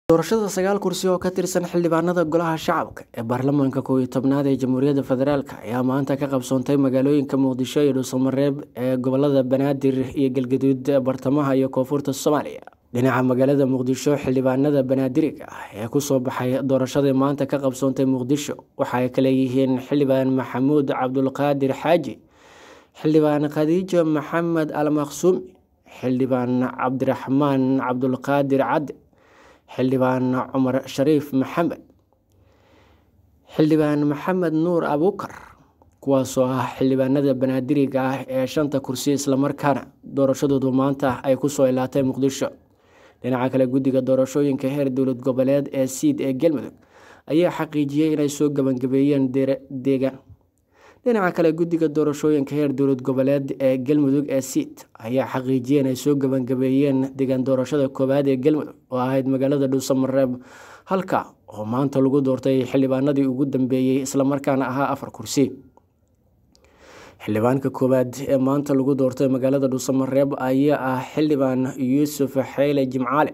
doorashada sagaal kursi oo ka tirsan xildhibaanada golaha shacabka ee baarlamaanka koow iyo tobnaad ee jamhuuriyadda federaalk ayaa maanta ka qabsoontay magaalooyinka muqdisho iyo dhuusamareeb ee gobolada banaadir iyo galgaduud bartamaha iyo koonfurta soomaaliya dhinaca magaalada muqdisho xildhibaanada banaadiriga ah ee kusoo baxay doorashadii maanta ka qabsoontay muqdisho waxa ay kale yihiin xildhibaan maxamuud cabdulqaadir xaaji xildhibaan khadiijo maxamed almaqsuumi xildhibaan cabdiraxmaan cabdulqaadir cadde xildhibaan cumar shariif maxamed xildhibaan maxamed nuur abuukar kuwaasoo ah xildhibaanada banaadiriga ah ee shanta kursi islamarkaana doorashadoodu maanta ay kusoo ilaatay muqdisho dhinaca kale guddiga doorashooyinka heer dowlad goboleed ee siid ee galmudug ayaa xaqiijiyey inay soo gabangabeeyeen deegaan dhinaca kale guddiga doorashooyinka heer dowlad goboleed ee galmudug ee siid ayaa xaqiijiyey inay soo gabangabeeyeen deegaan doorashada koowaad ee galmudug oo ahayd magaalada dhuusamareeb halka oo maanta lagu doortay xildhibaanadii ugu dambeeyey islamarkaana ahaa afar kursi xildhibaanka koowaad ee maanta lagu doortay magaalada dhuusamareeb ayaa ah xildhibaan yuusuf xeyle jimcaale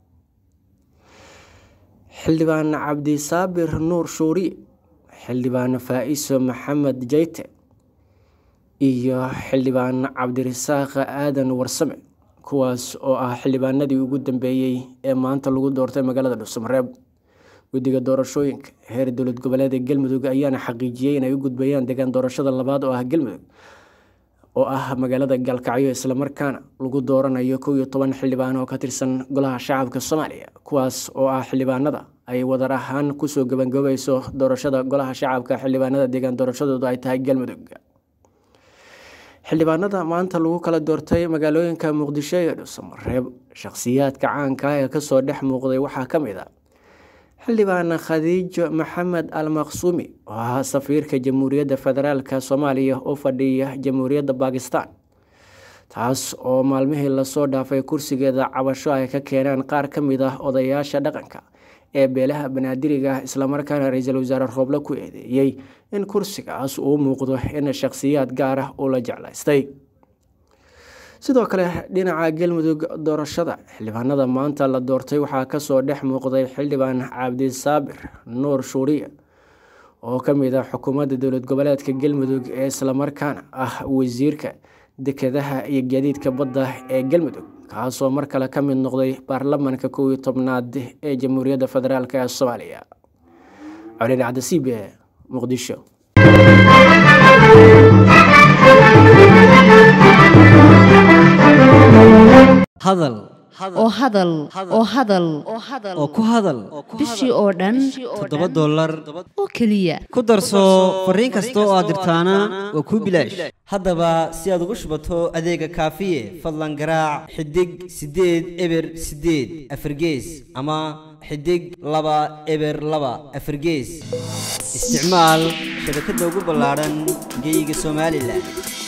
xildhibaan cabdisaabir nuur shuuriye xildhibaan faa-iso maxamed jeyte iyo xildhibaan cabdirasaaq aadan warsame kuwaas oo ah xildhibaanadii ugu dambeeyey ee maanta lagu doortay magaalada dhuusamareeb guddiga doorashooyinka heer dowlad goboleed ee galmudug ayaana xaqiijiyey inay u gudbayaan deegaan doorashada labaad oo ah galmudug oo ah magaalada gaalkacyo islamarkaana lagu dooranayo kow iyo toban xildhibaan oo ka tirsan golaha shacabka soomaaliya kuwaas oo ah xildhibaanada ay wadar ahaan kusoo gabangabeyso doorashada golaha shacabka xildhibaanada deegaan doorashadoodu ay tahay galmudug xildhibaanada maanta lagu kala doortay magaalooyinka muqdisho iyo dhuusamareeb shakhsiyaadka caanka ah ee kasoo dhex muuqday waxaa ka mid a xildhibaan khadiijo maxamed almaqsuumi oo ahaa safiirka jamhuuriyadda federaalk soomaaliya u fadhiya jamhuuriyadda bakistan taas oo maalmihii lasoo dhaafay kursigeeda cabasho ay ka keeneen qaar ka mid ah odayaasha dhaqanka ee beelaha banaadiriga islamarkaana ra-iisul wasaare rooble ku eedeeyey in kursigaas uu muuqdo in shakhsiyaad gaar ah uu la jeclaystay sidoo kale dhinaca galmudug doorashada xildhibaanada maanta la doortay waxaa kasoo dhex muuqday xildhibaan cabdisaabir nuur shuuriye oo kamid ah xukuumadda dowlad goboleedka galmudug ee islamarkaana ah wasiirka dekedaha iyo gaadiidka badda ee galmudug kaasoo mar kale ka mid noqday baarlamaanka kow iyo tobnaad ee jamhuuriyadda federaalk ee soomaaliya colin cabdisiib e muqdisho hadal oo hadal oo hadal oo ku hadal bishii oo dhan toddoba dollar oo keliya ku darso fariin kasta oo aad dirtaana waa kuu bilaash haddaba si aad ugu shubato adeega kaafiye fadlan garaac xidig siddeed eber siddeed afargees ama xidig laba eber laba afargees isticmaal shabakadda ugu ballaadhan geeyiga somalilan